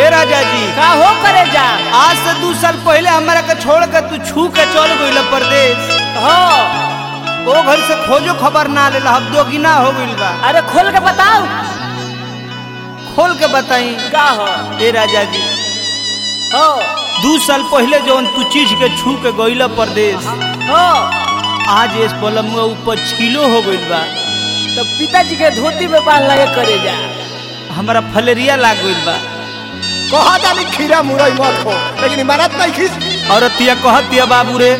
ए राजा जी का हो करे जा आज से दू साल पहले हमारा के छोड़ के तू छू के चल गइल परदेश हो ओ घर से खोजो खबर ना लेला अब दोगुना हो गइल बा अरे खोल के बताओ खोल के बताई का हो ए राजा जी हो दू साल पहले जौन तू चीज के छू के गइल परदेश हो आज इस पलम में ऊपर किलो हो गइल बा तो पिताजी के धोती में बांध लगे करे जा हमारा फलेरिया लाग गइल बा कहा जानी खीरा मुरई मत हो लेकिन इमारत नहीं खींच औरतिया कहतिया बाबू रे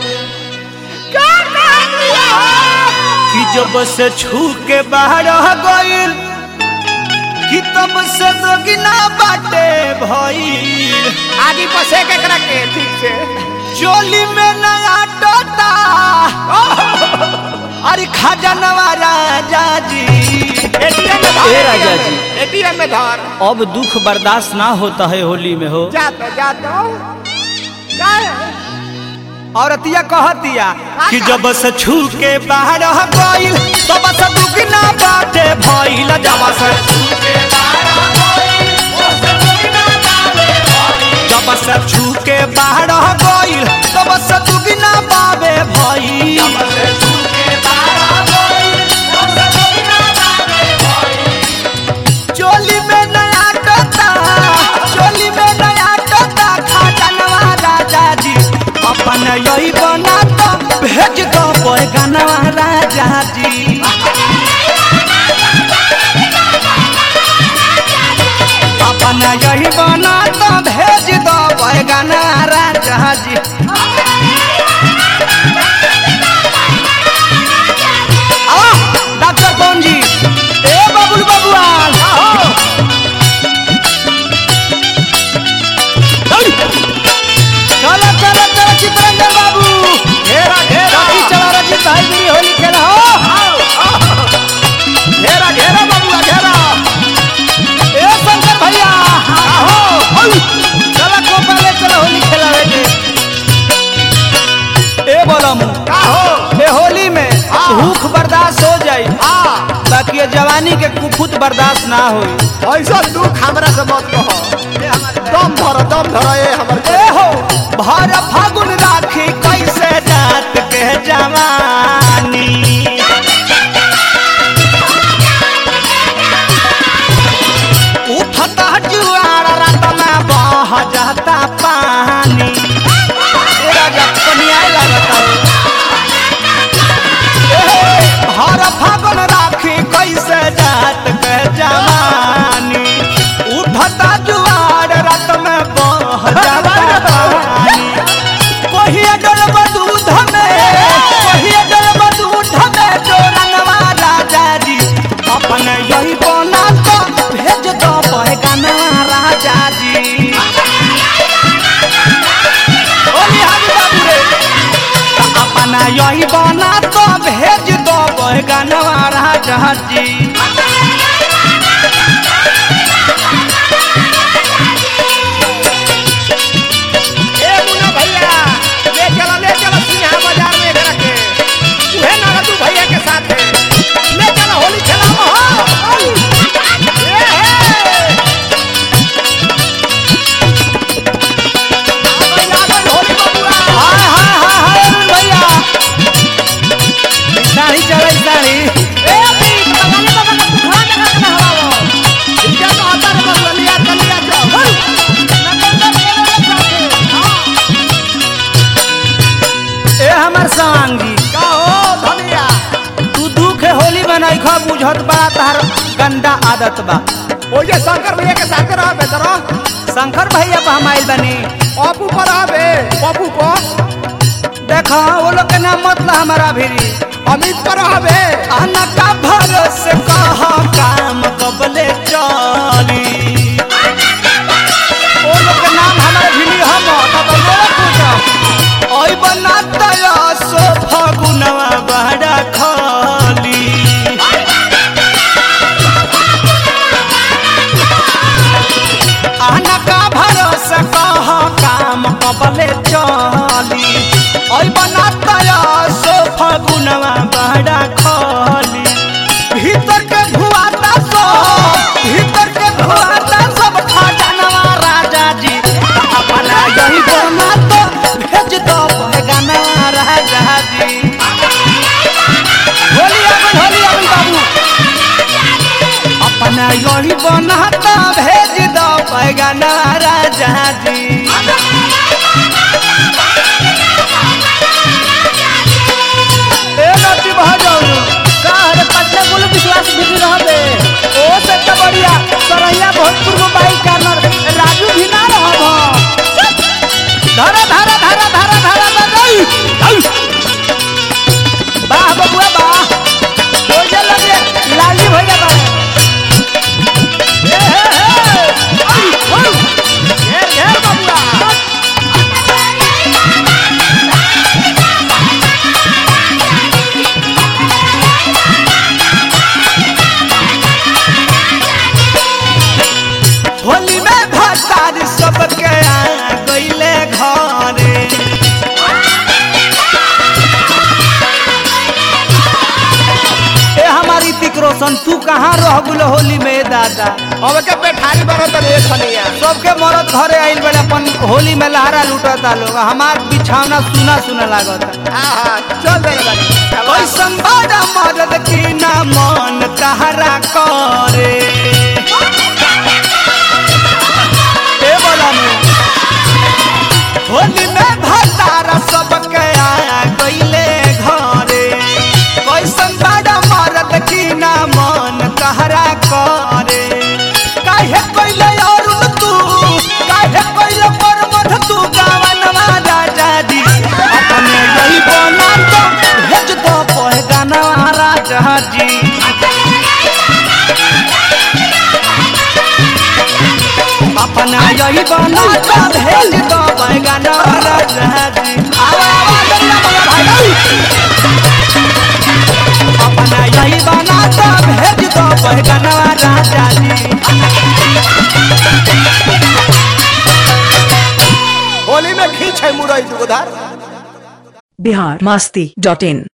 कि जब से छू के बाहर गइल कि तब से दोगुना बाटे भइल आगे पसे के करा के ठीक से चोली में नया टोटा अरे खजानवा राजा जी एटीएम में ए राजा जी। एटीएम में धर अब दुख बर्दाश्त ना होता है होली में हो जा तो जा तो क्या है औरतिया कहतिया कि जब से छू के बाहर गइल तब से दुगना बाटे भइल जब से जब से छू के बाहर गइल तब से दुगना बाबे भइल चोली में नया टोता चोली में नया टोता खजानवा राजा जी अपन यही बना तो भेज दो पैगनवा राजा जी अपन यही बना तो भेज दो पैगनवा राजा जी आ, डॉक्टर कौन जी ए बबुल बबुआल चलो चलो चलो चित्रंजन बाबू घेरा घेरा राखी चला रजी भाई मेरी होली खेला हो घेरा घेरा बबुआ घेरा ए शंकर भैया हो चला को पहले चलो होली खेला बेटे ए बोलम का हो ए होली में भूख बर्दाश्त हो जाई हाँ बाकी ये जवानी के कुफुत बर्दाश्त ना होई ऐसा दुख हमरा से मत कहो दम धर दम धर ए हमर ए हो भर फागुन राखी कैसे जात के जवानी उठता जुआर रात में बह जाता पानी ए राजा कनिया लगता हर फागुन राखी कैसे जात के जवानी उठता जुआर रात में बह जाता पानी कहिए डलब दूध में कहिए डलब दूध में जोरनवा राजा जी अपन यही बना तो भेज दो पैगनवा राजा जी ओली हाजी बाबू रे अपना यही बना तो भेज दो पैगनवा राजा जी ए मुन्ना भैया ले चला ले चला सिंहा बाजार में घेरा के उहे ना तू भैया के साथ है ले चला होली खेला हो ए हे आ गई आ गई होली बबुआ हाय हाय हाय हाय अरुण भैया साड़ी चले साड़ी ए अभी लगाने बाबा का पुखरा लगा के हवाओ क्या तो आता रे बबुआ लिया चल लिया चल ना तो तो मेरे साथे हां ए हमर संगी का हो धनिया तू दुख होली बनाई खा बुझत बा तार गंदा आदत बा ओए शंकर भैया के साथ रह बेतरा शंकर भैया पर हम आइल बनी पप्पू पर आबे पप्पू पर देखा वो लोग के नाम मत ला हमारा भिरी अमित पर आबे आना का भरोसे कह काम कबले चली वो लोग के नाम हमारे भिरी हम तब लोग पूछा ओई बना तया सो फगुनवा बड़ा खाली आना का भरोसा कह काम कबले चली ओई बना तया सो फगुनवा बड़ा खाली यही बनाता भेज दो पैगाना राजा जी ए नटी भाजो का हरे पटना बोलो विश्वास भी रहबे ओ से त बढ़िया सरैया भोजपुर में बाइक कार्नर राजू भी ना रहब धरा धरा धरा धरा धरा बजाई वाह बबुआ वाह हो जा लगे लाली भैया बा ए हे हे आई हो घेर घेर बबुआ होली में भतार सबके आ गईले घरे ए हमारी तिक रोशन तू कहाँ रह गुल होली में दादा अब के पेठारी बनो तो एक खनिया सबके मरद घरे आइल बड़े अपन होली में लहरा लूटता लोग हमार बिछावना सुना सुना लागता आहा चल दे बानी कैसन बड़ा मरद की ना मन तहरा करे ए बोला में होली में भतारा सबके आ गईले घरे कैसन बड़ा मरद की ना मन तहरा करे काहे कइले अरुण तू काहे कइले परमध तू गावनवा राजा जी अपने यही बना तो भेज दो पहे गाना राजा जी अपना यही बना तो भेज दो पहे गाना राजा जी आवा आवा दरिया मगा भाई अपना यही बना तो भेज दो पहे गाना राजा जी होली में खींच है मुरई दुगधार बिहार मस्ती डॉट इन